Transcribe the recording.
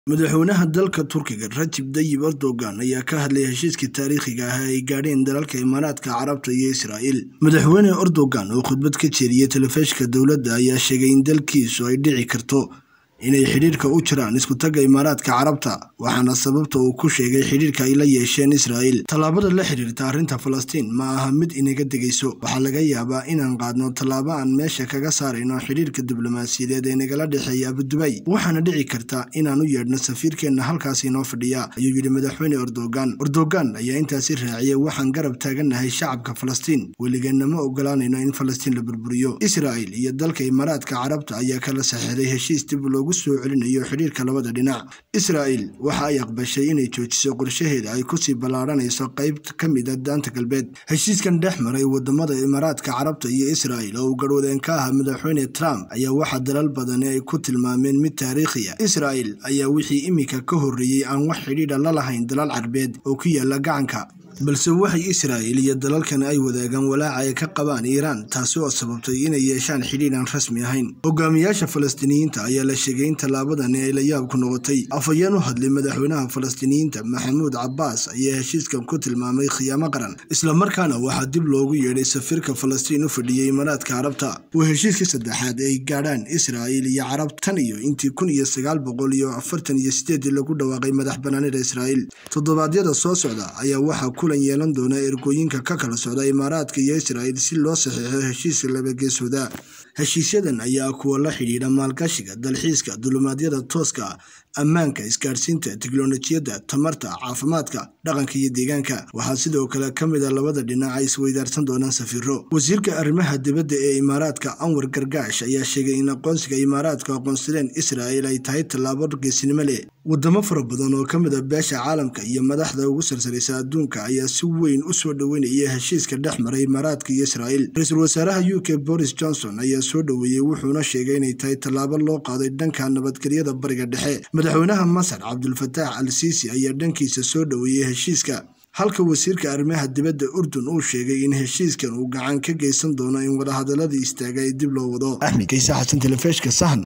madaxweynaha dalka turkiga rajib dayib erdogan ayaa ka hadlay heshiiskii taariikhiga ah ay gaadheen dalalka imaaraadka carabta iyo israa'iil madaxweyne erdogan oo khudbad ka jeediyey telefishinka dowladda ayaa sheegay in dalkiisu ay dhici karto inay xidhiirka u jiraan iskutagga imaaraadka carabta waxaana sababta uu ku sheegay xidhiirka ay la yeesheen israa'iil tallaabada la xidhiirta arrinta falastiin ma aha mid inaga degayso waxaa laga yaabaa inaan qaadno tallaabo aan meesha kaga saarayno xidhiirka diblomaasiyadeed ee nagala dhexeeya abudubay waxaana dhici karta inaan u yeedhno safiirkeenna halkaas inoo fadhiya ayuu yidhi madaxweyne erdogan erdogan ayaa intaasi raaciyay waxaan garab taagannahay shacabka falastiin weligeenna ma ogolaanayno in falastiin la burburiyo israa'iil iyo dalka imaaraadka carabta ayaa kala saxeexday heshiis dib loogu soo celinayo xidhiirka labada dhinac israa'iil waxa ay aqbashay inay joojiso qorshaheeda ay kusii ballaaranayso qayb ka mid a daanta galbeed heshiiskan dhex maray wadamada imaaraadka carabta iyo israa'iil oo uu garhwadeen ka ahaa madaxweyne trump ayaa waxaa dalal badani ay ku tilmaameen mid taariikhiya israa'iil ayaa wixii iminka ka horreeyey aan wax xidhiidha la lahayn dalal carbeed oo ku yaala gacanka balse waxay israa'iil iyo dalalkan ay wadaagaan walaaca ay ka qabaan iiraan taasi oo sababtay inay yeeshaan xidhiidh aan rasmi ahayn hogaamiyaasha falastiiniyiinta ayaa la sheegay in tallaabadani ay la yaab ku noqotay afhayeen u hadlay madaxweynaha falastiiniyiinta maxamuud cabbaas ayaa heshiiskan ku tilmaamay khiyaamo qaran islamarkaana waxaa dib loogu yeedhay safiirka falastiin u fadhiyey imaaraadka carabta waa heshiiskii saddexaad ay gaadhaan israa'iil iyo carab tan iyo intii kun iyo sagaal boqol iyo afartan iyo sideedii lagu dhawaaqay madax banaanida israa'iil toddobaadyada soo socda ayaa waxaa kulan yeelan doona ergooyinka ka kala socda imaaraadka iyo israa'iil si loo saxiixo heshiiska labageesooda heshiisyadan ayaa kuwa la xidhiidha maalgashiga dalxiiska dulumaadyada tooska ammaanka isgaadhsiinta teknolojiyadda tamarta caafimaadka dhaqanka iyo deegaanka waxaa sidoo kale ka mid a labada dhinac ay isweydaarsan doonaan safiiro wasiirka arrimaha dibadda ee imaaraadka anwar gargaash ayaa sheegay in aqoonsiga imaaraadku aqoonsadeen israa'iil ay tahay tallaabo geesinimo leh wadamo fara badan oo ka mid a beesha caalamka iyo madaxda ugu sarsaraysa adduunka ayaa si weyn u soo dhoweynaya heshiiska dhex maray imaaraadka iyo israa'iil ra-iisul wasaaraha u k boris johnson ayaa soo dhoweeyey wuxuuna sheegay inay tahay tallaabo loo qaaday dhanka nabadgelyada bariga dhexe madaxweynaha masar cabdulfataax al siisi ayaa dhankiisa soo dhoweeyey heshiiska halka wasiirka arrimaha dibadda urdun uu sheegay in heshiiskan uu gacan ka geysan doono in wadahadaladii istaaga ee dib loo wado axmed kaysa xasan telefishka sahan